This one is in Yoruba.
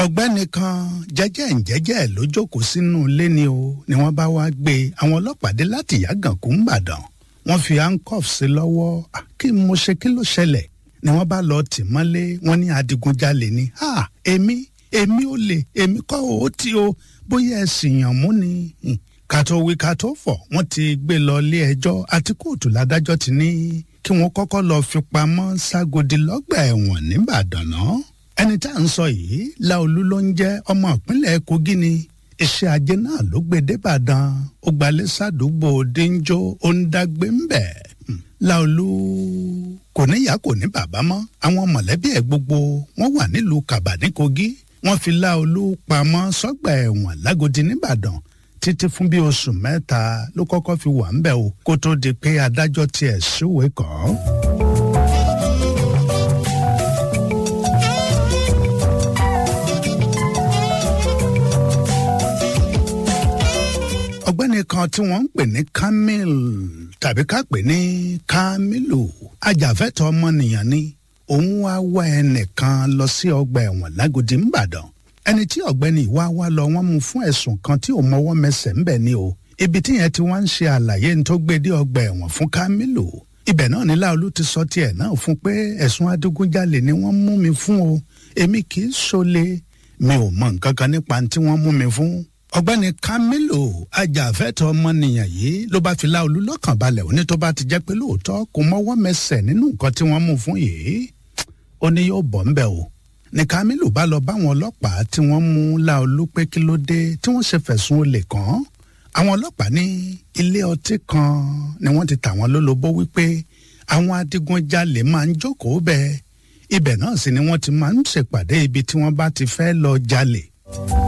ọ̀gbẹ́ni kan jẹ́jẹ́ ǹjẹ́jẹ́ ló jókòó sínú ilé ni o ni wọ́n bá wá gbé àwọn ọlọ́pàá dé láti yàgànkú ńbàdàn wọ́n fi handcuff sí lọ́wọ́ kí mo ṣe kí ló ṣẹlẹ̀ ni wọ́n bá lọ tì mọ́lé wọ́n ní adigunjalè ni ha èmi èmi ò lè èmi kọ́ ò tí o bóyá ẹ̀sìn yàn mú ni kàtó wí kàtó fọ̀ wọ́n ti gbé lọ ilé ẹjọ́ àti kóòtù ládájọ́ ti ní kí wọ́n kọ́kọ́ lọ fi pamọ́ ságodi lọ́gbà ẹ̀wọ̀n nìbàdàn náà ẹni tá à ń sọ yìí láolú ló ń jẹ́ ọmọ ìpínlẹ̀ kogi ni iṣẹ́ ajé náà ló gbé débàdàn ó gbalẹ̀ sádùúgbò dínjó ó ń dágbé ń bẹ̀ láolú kò níyà kò ní bàbá mọ́ àwọn mọ̀lẹ́bí ẹ̀ gbogbo wọ́n wà nílùú kàbà ní kogi wọ́n fi láolú pamọ́ sọ́gbà ẹ̀wọ̀n lágodi nìbàdàn títí fún bí oṣù mẹ́ta ló kọ́kọ́ fi wà ń bẹ̀ o kó tó di pé adájọ́ tiẹ̀ ṣúwèé kọ́ ọ́. ọ̀gbẹ́ni kan tí wọ́n ń pè ní kamil tàbí ká pè ní kamilu ajàfẹ́tọ̀ọ́ ọmọnìyàn ni òun wá wá ẹnìkan lọ sí ọgbà ẹ̀wọ̀n lágodi ńbàdàn ẹni tí ọ̀gbẹ́ni ìwá wá lọ wọ́n mú fún ẹ̀sùn kan tí ò mọwọ́ mẹsẹ̀ ń bẹ̀ ni o ibi tí yẹn ti wá ń ṣe àlàyé ní tó gbé dé ọgbà ẹ̀wọ̀n fún kamilu ibẹ̀ náà ní láolú ti sọ tiẹ̀ náà fún pé ẹ̀sùn adigunjalè ni wọ́n mú mi fún o èmi kì í ṣọ̀lẹ mi ò mọ nǹkan kan nípa tí wọ́n mú mi fún ọ̀gbẹ́ni Kamilu ajàfẹ́tọ̀ọ́ ọmọnìyàn yìí ló bá fi láolú lọ́kàn balẹ̀ òní tó bá ti jẹ́ pé lóòótọ́ kò mọ́wọ́ mẹsẹ̀ nínú nǹkan tí wọ́n mú fún yìí ó ní yóò bọ̀ ńbẹ̀ o ní Kamilu bá lọ báwọn ọlọ́pàá tí wọ́n mú láolú pé kí ló dé tí wọ́n ṣe fẹ̀sùn olè kàn án àwọn ọlọ́pàá ní ilé ọtí kan ni wọ́n ti tà wọ́n lólobó wípé àwọn adigunjalè máa ń jókòó bẹ́ẹ̀ ibẹ̀ náà sì ni wọ́n ti máa ń ṣèpàdé ibi tí wọ́n bá ti fẹ́ lọ jalè.